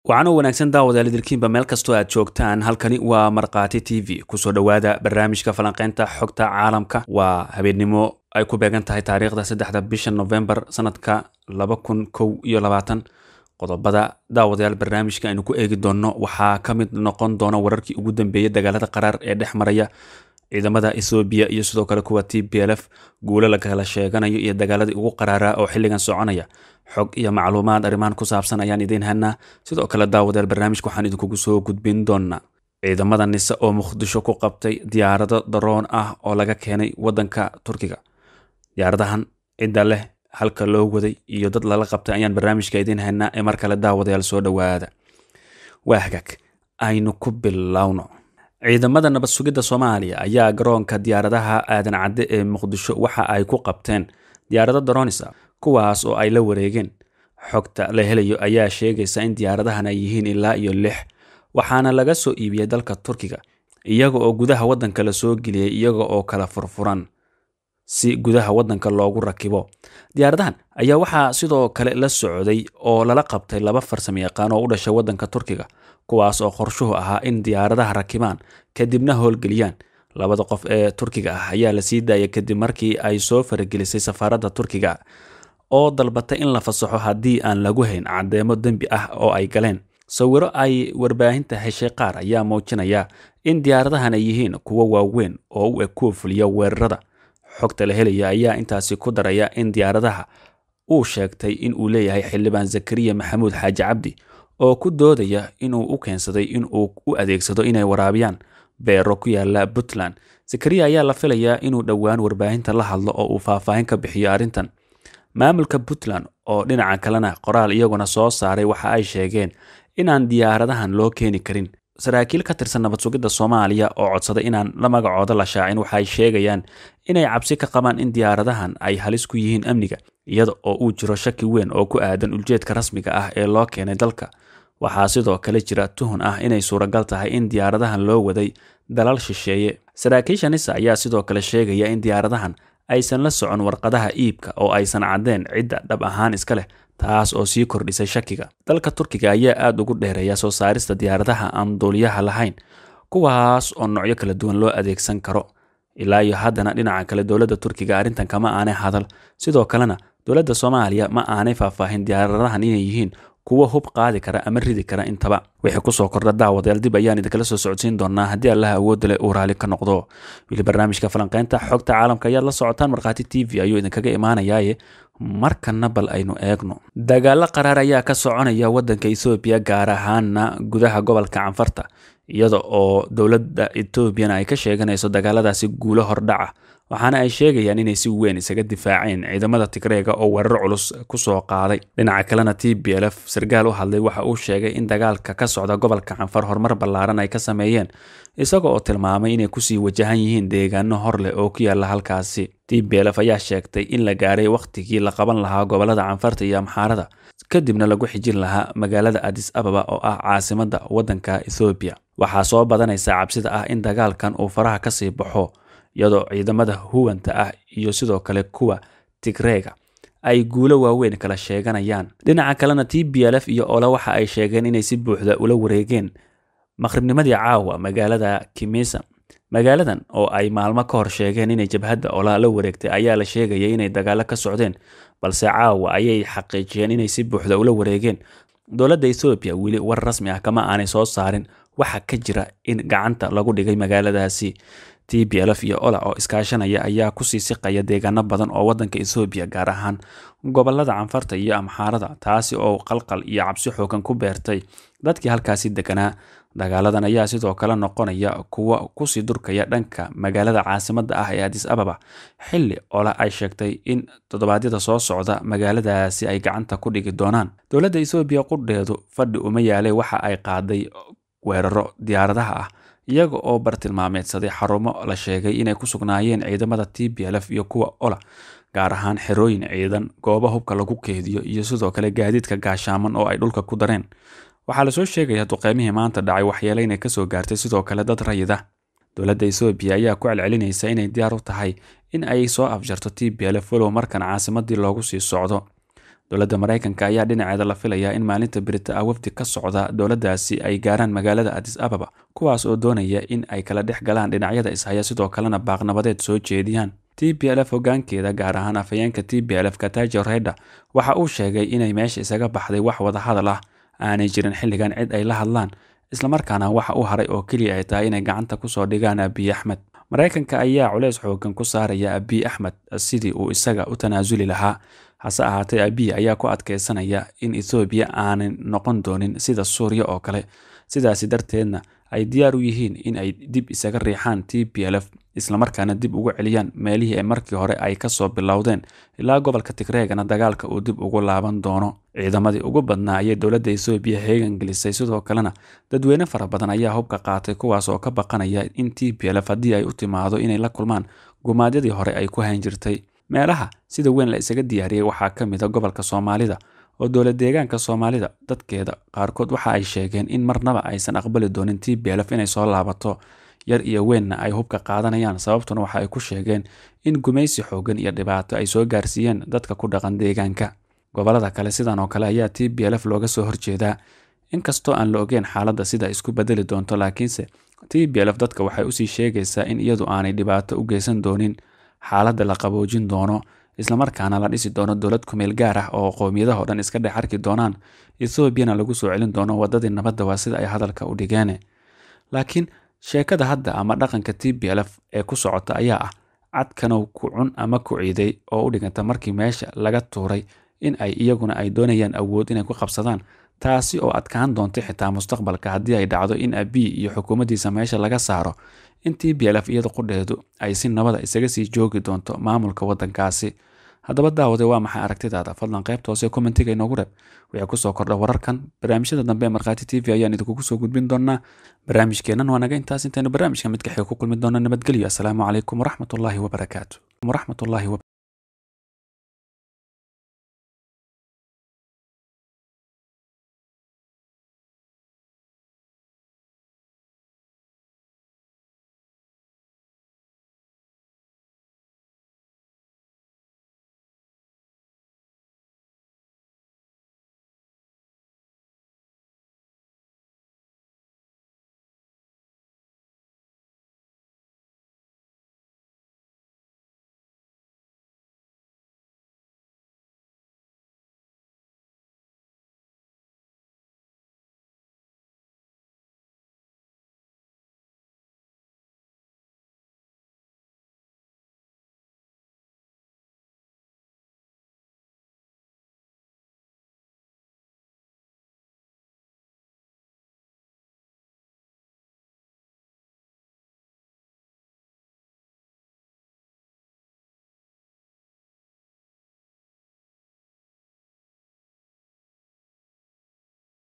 waxaana wanaagsan daawadayaal idilkiinba meel kastoo aad joogtaan halkani waa markhaati t v kusoo dhowaada barnaamijka falanqeynta xogta caalamka waa habeennimo ay ku beegan tahay taariikhda saddexda bisha novembar sanadka laba kun kow iyo labaatan qodobada daawadayaal barnaamijka aynu ku eegi doonno waxaa ka mid noqon doona wararkii ugu dambeeyay dagaalada qaraar ee dhex maraya ciidamada ethoobiya iyo sidoo kale kuwa t b l f guulo la kala sheeganayo iyo dagaaladii ugu qaraaraa oo xilligan soconaya xog iyo macluumaad arrimahan ku saabsan ayaan idiin hanaa sidoo kale daawadayaal barnaamijka waxaan idinkugu soo gudbin doonaa ciidamada nise oo muqdisho ku qabtay diyaarado daroon ah oo laga keenay wadanka turkiga diyaaradahan cidda leh halka loo waday iyo dad lala qabtay ayaan barnaamijka idiin hanaa ee mar kale daawadayaal soo dhowaada waa hagaag aynu ku bilowno ciidamada nabad sugidda soomaaliya ayaa garoonka diyaaradaha aadan cadde ee muqdisho waxa ay ku qabteen diyaarado daroonisa kuwaas oo ay la wareegeen xogta la helayo ayaa sheegaysa in diyaaradahan ay yihiin ilaa iyo lix waxaana laga soo iibiyey dalka turkiga iyaga oo gudaha waddanka la soo geliyey iyaga oo kala furfuran si gudaha waddanka loogu rakibo diyaaradahan ayaa waxaa sidoo kale la socday oo lala qabtay laba farsamo yaqaan oo u dhashay waddanka turkiga kuwaas oo qorshuhu ahaa in diyaaradaha rakibaan kadibna howlgeliyaan labada qof ee turkiga ah ayaa la sii daayay kadib markii ay soo faragelisay safaaradda turkiga oo dalbatay in la fasaxo haddii aan lagu hayn caddeemo dembi ah oo ay galeen sawiro ay warbaahinta heshay qaar ayaa muujinaya in diyaaradahan ay yihiin kuwo waaweyn oo u eg kuwa fuliya weerarada xogta la helaya ayaa intaasi ku daraya in diyaaradaha uu sheegtay in uu leeyahay xildhibaan zakariya maxamuud xaaji cabdi oo ku doodaya inuu u keensaday in uu u adeegsado inay waraabiyaan beero ku yaala puntland zakariya ayaa la filayaa inuu dhowaan warbaahinta la hadlo oo uu faahfaahin ka bixiyo arrintan maamulka puntland oo dhinaca kalena qoraal iyaguna soo saaray waxa ay sheegeen inaan diyaaradahan loo keeni karin saraakiil ka tirsan nabad sugidda soomaaliya oo codsaday inaan la magacooda la shaacin waxay sheegayaan inay cabsi ka qabaan in diyaaradahan ay halis ku yihiin amniga iyada oo uu jiro shaki weyn oo ku aadan ujeedka rasmiga ah ee loo keenay dalka waxaa sidoo kale jira tuhun ah inay suuragal tahay in diyaaradahan loo waday dalal shisheeye saraakiisha nisa ayaa sidoo kale sheegaya in diyaaradahan aysan la socon warqadaha iibka oo aysan caddeen cidda dhab ahaan iska leh taas oo sii kordhisay shakiga dalka turkiga ayaa aada ugu dheereeya soo saarista diyaaradaha aan duuliyaha lahayn kuwaas oo noocyo kala duwan loo adeegsan karo ilaa iyo haddana dhinaca kale dowladda turkiga arrintan kama aanay hadal sidoo kalena dowladda soomaaliya ma aanay faahfaahin diyaaradahan inay yihiin kuwo hub qaadi kara ama ridi kara intaba wixii kusoo kordha daawadayaal dib ayaan idinkala soo socodsiin doonaa haddii allaha awoodda leh uu raali ka noqdo wili barnaamijka falanqeynta xogta caalamka ayaad la socotaan markhaati t v ayuu idinkaga imaanayaaye markana bal aynu eegno dagaalo qaraar ayaa ka soconaya waddanka ethoobiya gaar ahaana gudaha gobolka canfarta iyada oo dowladda etoobiyana ay ka sheeganayso dagaaladaasi guulo hordhaca waxaana ay sheegayaan inay si weyn isaga difaaceen ciidamada tigreega oo weerar culus kusoo qaaday dhinaca kalena t b l f sarkaal u hadlay waxa uu sheegay in dagaalka ka socda gobolka canfar horumar ballaaran ay ka sameeyeen isaga oo tilmaamay inay kusii wajahan yihiin deegaano hor leh oo ku yaala halkaasi t b l f ayaa sheegtay in la gaaray wakhtigii la qaban lahaa gobolada canfarta iyo amxaarada kadibna lagu xijin lahaa magaalada adis ababa oo ah caasimadda waddanka ethoobiya waxaa soo badanaysa cabsida ah in dagaalkan uu faraha kasii baxo iyadoo ciidamada huwanta ah iyo sidoo kale kuwa tigreega ay guulo waaweyn kala sheeganayaan dhinaca kalena t b l f iyo ole waxa ay sheegeen inay si buuxda ula wareegeen maqribnimadii caawa magaalada kimisa magaaladan oo ay maalmo ka hor sheegeen inay jabhadda ola la wareegtay ayaa la sheegayay inay dagaalo ka socdeen balse caawa ayay xaqiijiyeen inay si buuxda ula wareegeen dowladda ethoobiya weli war rasmi ah kama aanay soo saarin waxa ka jira in gacanta lagu dhigay magaaladaasi t b l f iyo ola oo iskaashanaya ayaa kusii siqaya deegaano badan oo waddanka ethoobiya gaar ahaan gobolada canfarta iyo amxaarada taasi oo qalqal iyo cabsi xoogan ku beertay dadkii halkaasi deganaa dagaaladan ayaa sidoo kale noqonaya kuwo kusii durkaya dhanka magaalada caasimadda ah ee adis ababa xilli ola ay sheegtay in toddobaadyada soo socda magaaladaasi ay gacanta ku dhigi doonaan dowladda ethoobiya qudheedu fadhi uma yaalay waxa ay qaaday weeraro diyaaradaha ah iyaga oo bartilmaameedsaday xarumo la sheegay inay ku sugnaayeen ciidamada t b l f iyo kuwa ola gaar ahaan xerooyin ciidan goobo hubka lagu keediyo iyo sidoo kale gaadiidka gaashaaman oo ay dhulka ku dareen waxaa lasoo sheegaya duqeymihii maanta dhacay waxyeele inay kasoo gaartay sidoo kale dad rayid ah dowladda ethoobiya ayaa ku celcelinaysa inay diyaar u tahay in ay soo afjarto t b l f walow markan caasimadii loogu sii socdo dowladda maraykanka ayaa dhinaceeda la filayaa in maalinta berita ah wafdi ka socda dowladdaasi ay gaaraan magaalada adis ababa kuwaas oo doonaya in ay kala dhex galaan dhinacyada ishaya sidoo kalena baaqnabadeed soo jeediyaan t b l f hogaankeeda gaar ahaan afhayeenka t b l f katajo reda waxa uu sheegay inay meesha isaga baxday wax wadahadal ah aanay jirin xilligan cid ay la hadlaan islamarkaana waxa u haray oo keliya ay tahay inay gacanta kusoo dhigaan abiy axmed maraykanka ayaa culeys xoogan ku saaraya abiy axmed sidii uu isaga u tanaasuli lahaa hase ahaatee abiy ayaa ku adkeysanaya in ethoobiya aanay noqon doonin sida suuriya oo kale sidaasi darteedna ay diyaar u yihiin in ay dib isaga riixaan t b l f islamarkaana dib ugu celiyaan meelihii markii hore ay kasoo bilowdeen ilaa gobolka tigreegana dagaalka uu dib ugu laaban doono ciidamadii ugu badnaa ayay dowladda ethoobiya heegan gelisay sidoo kalena dadweyne fara badan ayaa hubka qaatay kuwaas oo ka baqanaya in t b l f haddii ay u timaado inay la kulmaan gumaadyadii hore ay ku hayn jirtay meelaha sida weyn la isaga diyaariyey waxaa ka mid a gobolka soomaalida oo dowlad deegaanka soomaalida dadkeeda qaarkood waxa ay sheegeen in marnaba aysan aqbali doonin t b l f inay soo laabato yar iyo weynna ay hubka qaadanayaan sababtuna waxa ay ku sheegeen in gumaysi xoogan iyo dhibaato ay soo gaarsiiyeen dadka ku dhaqan deegaanka gobolada kale sidan oo kale ayaa t b l f looga soo horjeedaa inkastoo aan la ogeen xaaladda sida isku bedeli doonto laakiinse t b l f dadka waxay usii sheegaysaa in iyadu aanay dhibaato u geysan doonin xaaladda la qaboojin doono islamarkaana la dhisi doono dowlad kumeel gaar ah oo qowmiyadaha o dhan iska dhex arki doonaan ethoobiana lagu soo celin doono waddadii nabadda waa sida ay hadalka u dhigeen laakiin sheekada hadda ama dhaqanka t b l f ee ku socota ayaa ah cadkanow ku cun ama ku ciiday oo u dhiganta markii meesha laga tuuray in ay iyaguna ay doonayaan awood inay ku qabsadaan taasi oo adkaan doonta xitaa mustaqbalka haddii ay dhacdo in abiy iyo xukuumaddiisa meesha laga saaro in t b l f iyada qudheedu ay si nabada isaga sii joogi doonto maamulka waddankaasi haddaba daawade waa maxay aragtidaada fadlan qaybta hoose kommentiga inoogu reeb waxay kusoo kordha wararkan barnaamijyada dambe ee markhaati t v ayaan idinkugu soo gudbin doonaa barnaamijkeennan waa naga intaas intaynu barnaamijka mid kaxii ku kulmi doona nabadgelyo asalaamu calaykum waraxmatullaahi wabarakaatu waraxmatullaahi